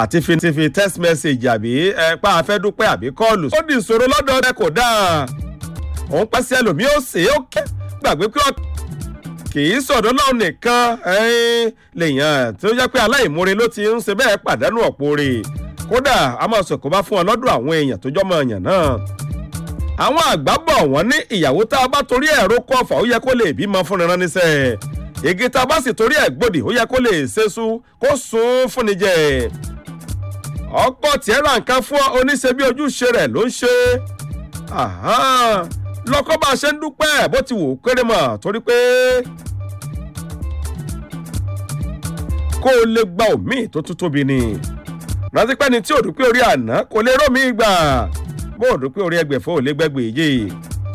àti fi ti fi text message àbí ẹ pa afẹ́ dúpẹ́ àbí kọ́ọ̀lù. ó di ìṣòro lọ́dọ̀ rẹ kò dáa òun pẹ́ sí ẹlòmíì ó sè é ó kẹ́ gbàgbé pé kì í sọ̀dọ̀ náà nìkan lèèyàn tó jẹ́ pé aláìmoore ló ti ń ṣe bẹ́ẹ̀ pàdánù ọ̀pọ̀ rẹ̀ kódà a máa sọ̀kò bá fún ọ lọ́dọ̀ àwọn èèyàn tó jọ́mọ èèyàn náà àwọn àgbà bọ̀ wọ́n ní ìyàwó tá a bá torí ẹ̀rọ kọ́ ọ̀fà ó yẹ kó lè bímọ fúnni rán níṣẹ́ igi tá a bá sì torí ẹ̀ gbòdì ó yẹ kó lè ṣeṣu kó sun fúnni jẹ ọkọ tiẹ̀ ra nǹkan fún oníṣe bí ojúṣe rẹ̀ ló ń ṣe lọ́kọ́ bá a ṣe ń dúpẹ́ bó ti wù ú kéré mọ̀ torí pé kó o lè gba òmíì tó tún tóbi ni rántí pẹ́ni tí ò dúpẹ́ orí àná kò lè rómi gbà bó o dúpẹ́ orí ẹgbẹ̀fọ́ ò lè gbẹ́gbẹ̀ yìí.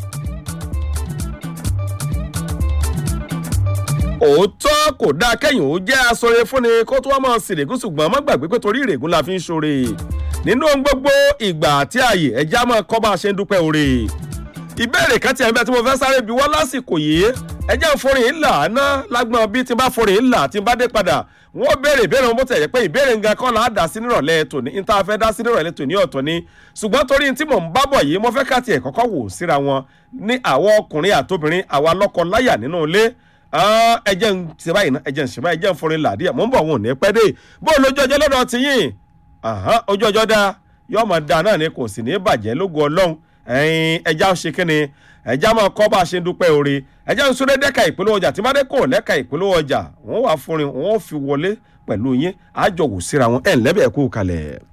òótọ́ kò dáa kẹ́yìn ó jẹ́ aṣọre fúnni kó tó wá máa sìrègùn ṣùgbọ́n má gbàgbé pé torí ìrègùn la fi ń ṣoore nínú ohun gbogbo ìgbà àti ààyè ẹja máa kọ́ bá a ṣe ń dúpẹ́ oore ìbéèrè kan tí ẹ̀ ń bẹ tí mo fẹ́ sáré bí wọ́n lásìkò yìí ẹjẹ́ ìforin ńlá ná lágbọ́n bí tí n bá forin ńlá tí n bá dé padà wọ́n béèrè ìbéèrè wọn bó tẹ̀ yẹ pé ìbéèrè nǹkan kọ́ là á dá sí nírọ̀lẹ́ tòní ní tá a fẹ́ dá sí nírọ̀lẹ́ tòní ọ̀tọ̀ ni ṣùgbọ́n torí tí mò ń bá bọ̀ yìí mo fẹ́ ká tiẹ̀ kọ́kọ́ wò síra wọn ní àwọn ọkùnrin àtobìnrin àwa lọ́kọ láyà nínú ilé ẹjẹ́ ń ṣe báyìí ná ẹjẹ́ ń ṣe báyìí ẹjẹ́ ń forin làdíyà mò ń bọ̀ wọn ò ní pẹ́ dé bó lójú ọjọ́ lọ́dọ̀ ti yìn ojú ọjọ́ dáa yọ́ọ̀mọ̀ dáa náà ni kò sì ní bàjẹ́ lógo ọlọ́run ẹja ṣe kínni ẹja máa kọ́ bá a ṣe ń dúpẹ́ oore ẹja ń súré dẹ́ka ìpolówó ọjà tí bá dé kò lẹ́ka ìpolówó ọjà wọ́n wà fúnrin wọ́n fi wọlé pẹ̀lú yín àjọwò síra wọn ẹ̀ ń lẹ́bẹ̀ẹ́ kú kalẹ̀.